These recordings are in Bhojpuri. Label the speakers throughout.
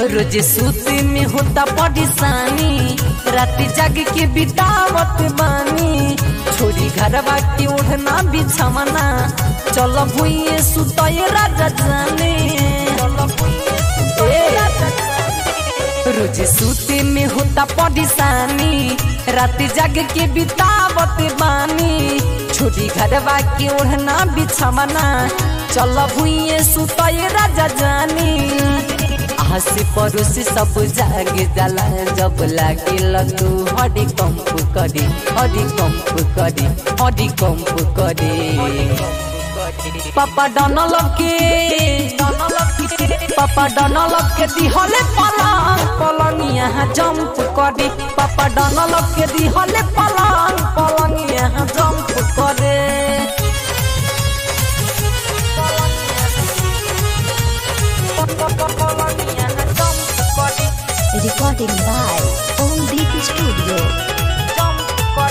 Speaker 1: रोज सूते में होता परेशानी रात जाग के बितावत बानी छोरी घरवा के ओढ़ना बिछवना चल भुइए सुतए राजा जाने ए, रोज सूते में होता परेशानी रात जाग के बितावत बानी छोरी घरवा के ओढ़ना बिछवना चल भुइए सुतए राजा जानी हंसी पड़ोसी सब जाग जाला जब लागे तू हरी कंप करी हरी कंप करी हरी कंप करी पापा डनल के पापा डनल के दिहले पलंग पलंग यहाँ जंप करी पापा डनल के दिहले पलंग पलंग यहाँ जंप करे
Speaker 2: Recording by Om Deep Studio.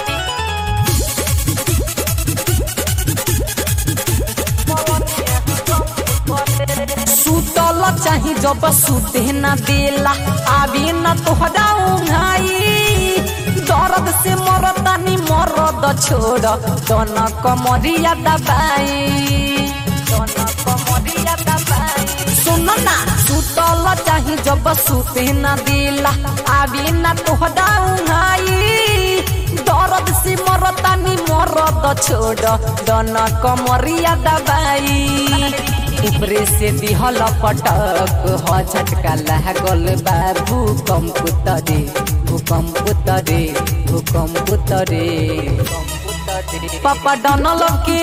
Speaker 1: सुतल चाही जब सुते न देला आवी न तोहरा उघाई दर्द से मरतानी मरद छोड़ दन कमरिया दबाई दन कमरिया दबाई सुन ना सुतल चाही जब सुते न देला आवी न तोहरा उघाई दर्द से मरतानी मरद छोड़ दन कमरिया दबाई ऊपरे से दिहल पटक ह झटका लागल बा भूकंप तरे भूकंप तरे भूकंप तरे पापा डनल के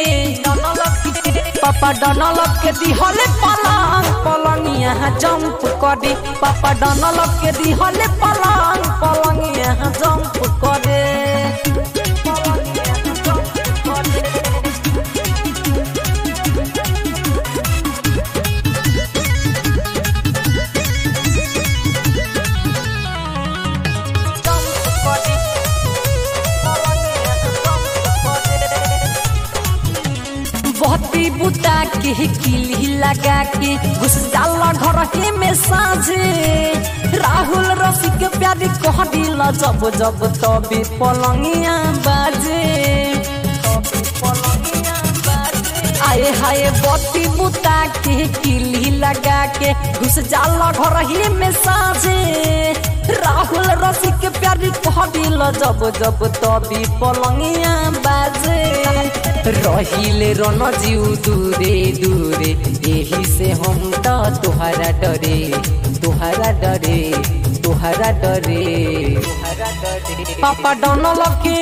Speaker 1: पापा डनल के दिहल पलंग पलंग यहाँ जंप करे पापा डनल के दिहल पलंग पलंग यहाँ जंप करे बहती बुता के किली लगा के घुस जाला घर के में साझे राहुल रसिक प्यारी कह दिल जब जब तबे पलंगिया बाजे आए हाय बत्ती बुता के किली लगा के घुस जाला घर ही में साझे राहुल रसिक प्यारी कह दिल जब जब तबे पलंगिया बाजे रहिले रन जीव दूरे दूरे यही से हम तो तुहरा डरे तुहरा डरे तुहरा डरे पापा डनल के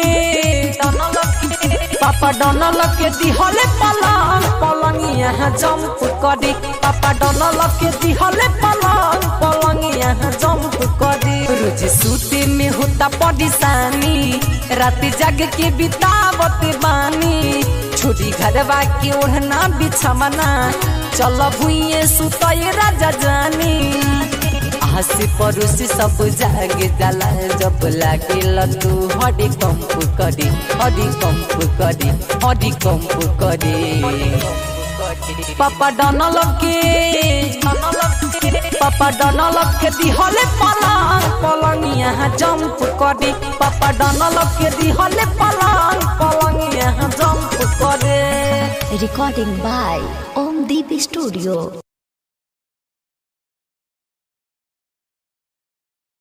Speaker 1: पापा डनल के दिहले पलंग पलंग यहाँ जंप करे पापा डनल के दिहले पलंग पलंग यहाँ जंप करे रोज सूते में होता परेशानी रात जाग के बितावत बानी छोरी घरवा के ओढ़ना बिछवना चल भुइए सुतए राजा जानी हंसी पड़ोसी सब जाग जाला जब लागे तू हरी कंप करी हरी कंप करी हरी कंप करी पापा डनल के पापा डनल के दिहले पलंग पलंग यहाँ जंप करे पापा डनल के दिहले पलंग पलंग यहाँ जंप करे
Speaker 2: Recording by Om Deep Studio.